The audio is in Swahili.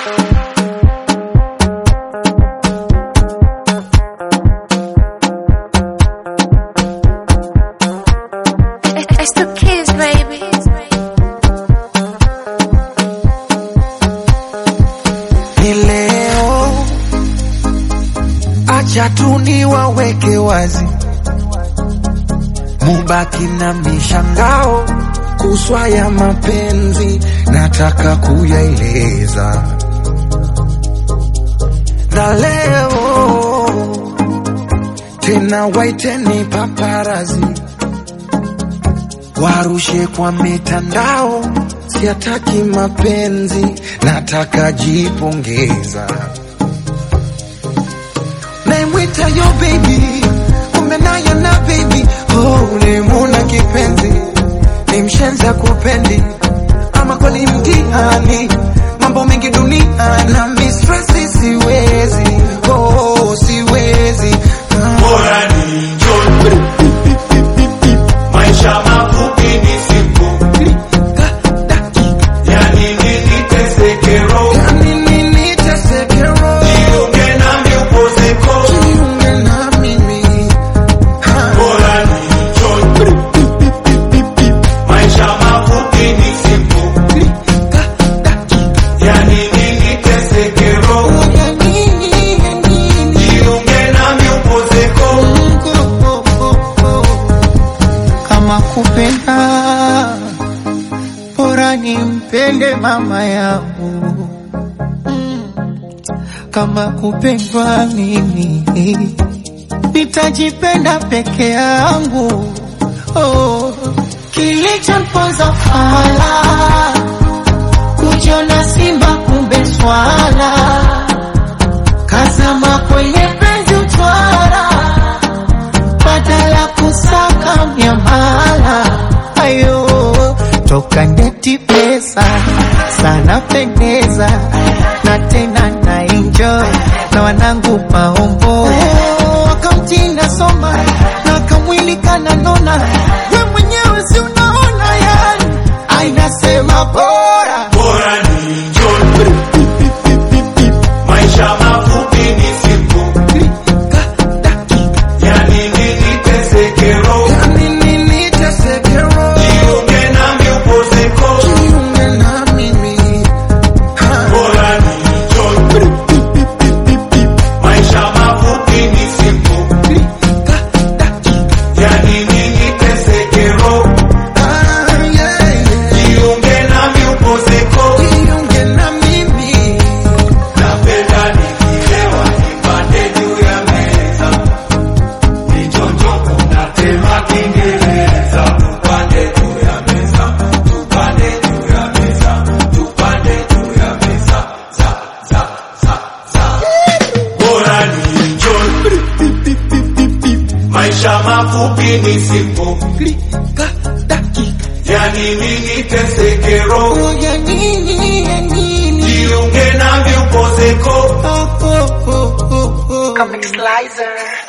It's the kids, baby. ni leo, acha tu niwaweke wazi, mubaki na mishangao kuswa ya mapenzi, nataka kuyaeleza na leo tena, waiteni paparazi warushe kwa mitandao, siataki mapenzi, nataka jipongeza. Naimwita yo baby, kumbe naye na baby, oh, ulimuna kipenzi, ni mshenza kupendi, ama kweli mtihani, mambo mengi dunia na mistresi, siwezi, oh, siwezi ah. Bora ni njoni, maisha mafupi ni siku, yani nini teseke roho, Yani nini teseke roho? jiunge nami upozeko. Jiunge na mimi. Ha. Bora ni njoni, maisha mafupi ni siku, yani nini teseke roho, Ya nini, ya nini? jiunge nami upozeko. kama kupenda bora nimpende mama yangu kama kupendwa mimi nitajipenda peke yangu oh. kilichomponza fala kujiona simba kumbe swala kazama kwenye penzi utwara badala kusaka miamala ayo toka ndeti pesa sana pendeza na tena na enjoy na wanangu maombo wakamtinda soma na kamwili kananona we mwenyewe si unaona yani ainasema bora Bora ni njoni, maisha mafupi ni siku, yani nini teseke roho, Ya nini teseke roho? jiunge nami upozeko. Jiunge na mimi. Ha. Bora ni njoni, maisha mafupi ni siku, yani nini teseke roho, Ah, yeah, yeah. jiunge nami upozeko. Jiunge na mimi. Napenda nikilewa nipande juu ya meza, nichonjoko natema Kiingereza. Tupande juu ya meza, tupande juu ya meza, tupande juu ya meza, za za za za. Bora ni enjoy, maisha mafupi ni siku, Klika, dakika. yani nini teseke roho, Oh, ya nini, ya nini? jiunge nami upozeko. Oh, oh, oh, oh, oh. Comic Slicer.